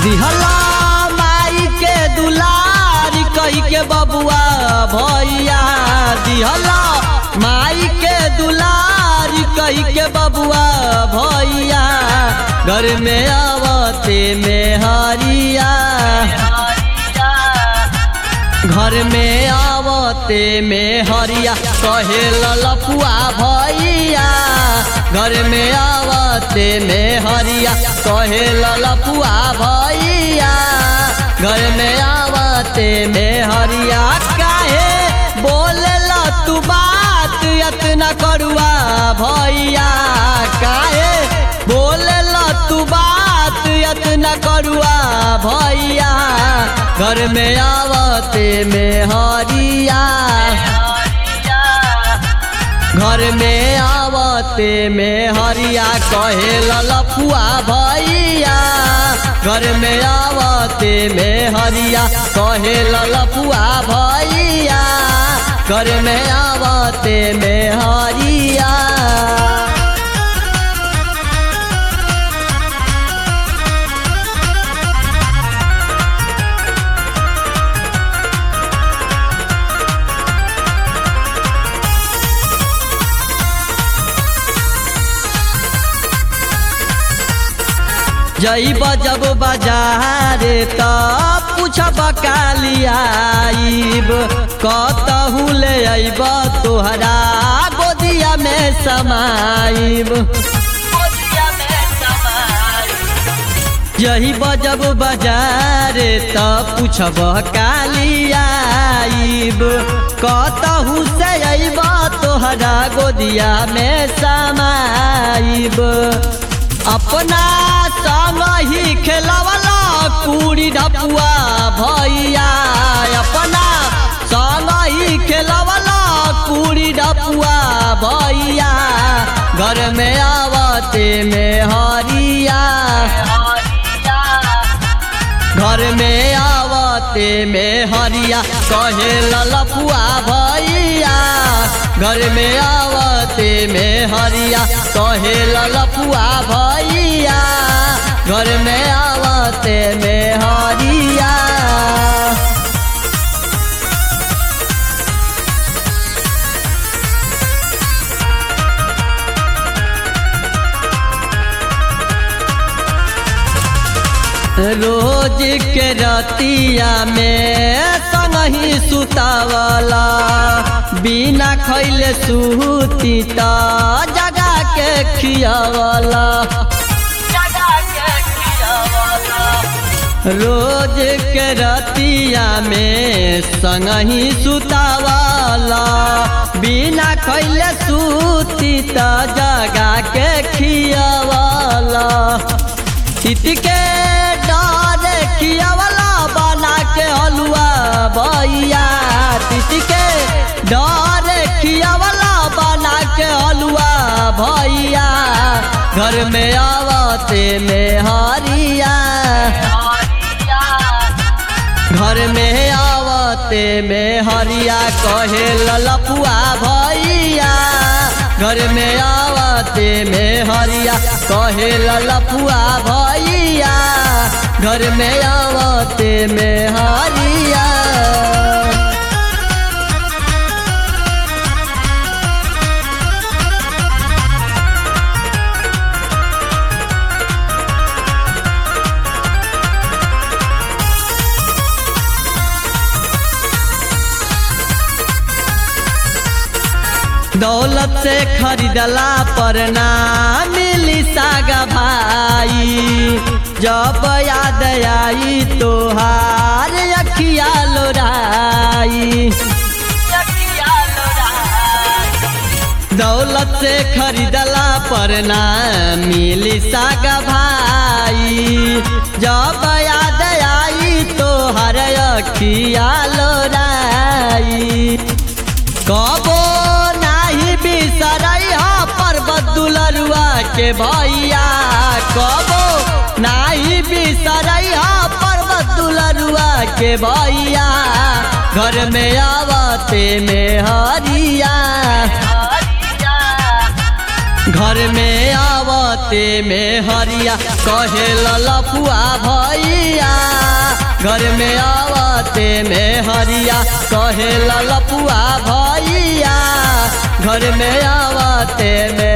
दिहला माई के दुलारी कही के बबुआ भैया दिहला माई के दुलारी कही के बबुआ भैया घर में आवते में हरिया घर में आवते में हरिया कहे ललपुआ भैया घर में आवते में हरिया कहे ललपुआ भैया घर में आवते में हरिया काहे बोले तू बात यतना करुआ भैया काहे बोले तू बात यतना करुआ भैया घर में आवते में हरिया घर में आवते में हरिया कहे ललपुआ भैया घर में आवते में हरिया कहे ललपुआ भैया घर में आवते में हरिया जईब जब बाजार त पूछब कालियाईब कतहू ले अइब तोहरा गोदिया में समाईब यही बजब बाजार त पूछब कालियाईब कतहू से अइब तोहरा गोदिया में समाईब अपना संग ही खेलवला कुड़ी ढपुआ भैया अपना संग ही खेलवला कुड़ी ढपुआ भैया घर में आवते में हरिया घर में आवते में हरिया कहे ललपुआ भैया घर में आवते में हरिया कहे ललपुआ भैया घर में आवते में हरिया रोज के रतिया में संगही सुतावला बिना खैले सुती त जगा के खियावला रोज के रतिया में संगही सुतावला बिना खैले सुती त जगा के खियावला चित के डर खियावला बना के हलुआ भैया चित के डर खियावला बना के हलुआ भैया घर में आवते में हरिया घर में आवते में हरिया कहे ललपुआ भैया घर में आवते में हरिया कहे ललपुआ भैया घर में आवते में हरिया दौलत से खरीदला पर ना मिली सागा भाई जब याद आई तोहार अखिया लोराई दौलत से खरीदला पर ना मिली सागा भाई जब याद आई तोहार अखिया लोराई कबो नाही बिसरई ह पर्वत दुलरुआ के भैया कबो नाही बिसरई ह पर्वत दुलरुआ के भैया घर में आवते में हरिया घर में आवते आवते में हरिया कहे ललपुआ भैया घर में आवते में हरिया कहे ललपुआ भैया घर में आवते में